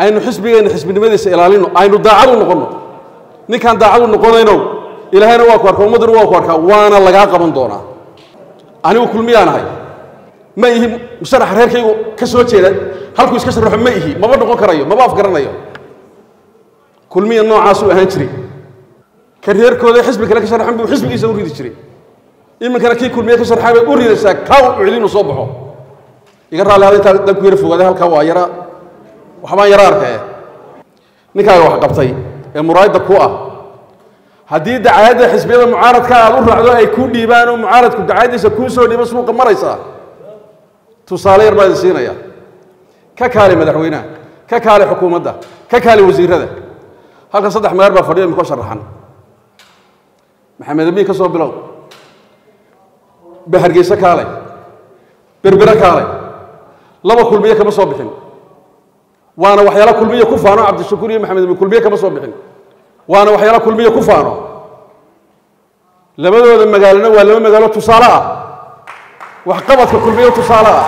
aynu xisbigeenna xisbinimadiisa ilaalino aynu daacad u noqonno ninkaan daacad u noqonayno ilaahayna waa ku arkaa ummadduna waa ku arkaa waana lagaa qaban doonaa anigu kulmiyaan ahay ma ihi musharaxa reerkaygu ka soo jeeda halkuu iska sharaxo ma ihi maba noqon karayo maba afgaranayo kulmiya noocaasuu ahaan jiray ka reerkooda xisbi kale ka sharaxan buu xisbigiisa u ridi jiray iminkana kii kulmiye ka sharxay bay u ridaysaa kaa u celinu soo baxo iga raalli hada intaa danku yara fogaaday halkaa waa yara waxbaan yara arkaya ninkaaga wax qabtay ee muraayadda ku ah haddii dacaayadda xisbiyada mucaaradka aad u raacdo ay kuu dhiibaan oo mucaaradku dacaayaddiisa kuu soo dhiibo suuqa maraysaa tusaale yar baa idin siinaya ka kaali madaxweynaha ka kaali xukuumadda ka kaali wasiirada halkan saddex meer baa fadhiyo imikoo sharaxan maxamed amiin ka soo bilow bahargeyse kaalay berbere kaalay laba kulmiye kama soo bixin waana waxyaala kulmiye ku faano cabdishakuur iyo maxamed amiin kulmiye kama soo bixin waana waxyaala kulmiye ku faano labadooda magaalona waa laba magaalo tusaale ah waxqabadka kulmiye tusaale ah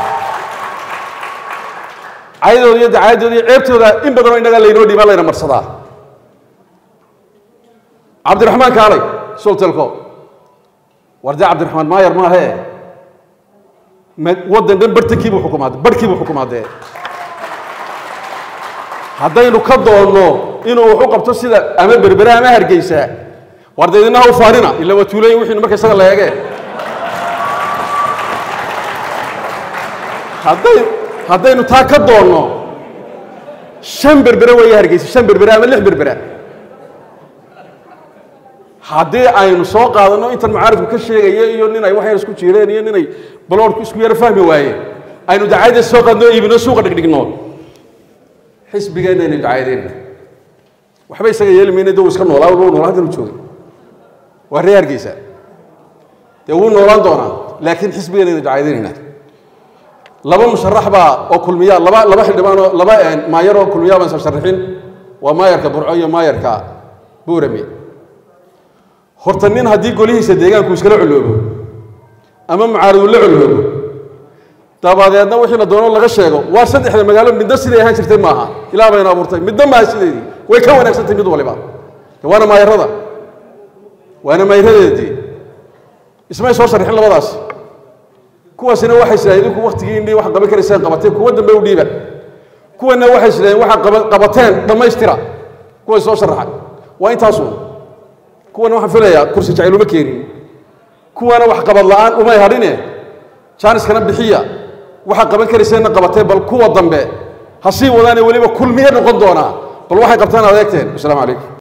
caydooda iyo dacaayadooda iyo ceebtooda in badanoo innagaa laynoo dhiibaa layna marsadaa cabdiraxmaan kaalay sultelko war dee cabdiraxmaan maayar maahee waddan dhan bartankiibuu xukumaade barhkiibuu xukumaadee haddaynu ka doonno inuu wax u qabto sida ama berbere ama hargeysa war dee idinaha u faanina ila waa tuulayin wixiinu marka isaga la eegee hadday haddaynu taa ka doonno shan berbere weeye hargeysa shan berbere ama lix berbere haddii aynu soo qaadanno intan mucaaradku ka sheegaya iyo nin ay wax yar isku jiireen iyo ninay baloorku isku yaro fahmi waayeen aynu dacaayadda soo qaadno iibino suuqa dhigdhigno xisbigeenna aynu dacaayadeenna waxba isaga yeeli mayna de uu iska noolaa wuu noolaa haddanu joogay waa ree hargeysa dee wuu noolaan doonaa laakiin xisbigeenna aynu dacaayadeenayna laba musharax baa oo kulmiya laba laba xildhibaan oo laba maayar oo kulmiya baan sharaxin waa maayarka burco iyo maayarka buurame horta nin haddii golihiisa deegaanku iskala coloobo ama mucaaradu la coloobo dabadeedna wixii la doono laga sheego waa saddexda magaalo midna siday ahaan jirtay maaha ilaa bayna abuurtay midna maaha sideedii way ka wanaagsantay mid waliba waana maayarada waana maayaradeedii ismay soo sharixin labadaas kuwaasina waxay sidaheen idinku waktigii indhii wax qaban karaysaan qabateen kuwa dambe u dhiiba kuwana waxay sidaheen waxaa qabateen dhammaystira kuway soo sharaxay waa intaasun kuwana waxaan filayaa kursi jacayl uma keenin kuwana wax qabad la'aan umay hadhine jaaniskana bixiya waxaa qaban karayseenna qabatee bal kuwa dambe ha sii wadaane weliba kulmiye noqon doonaa bal waxay qabtaan adeegteen wasalaamu calaykum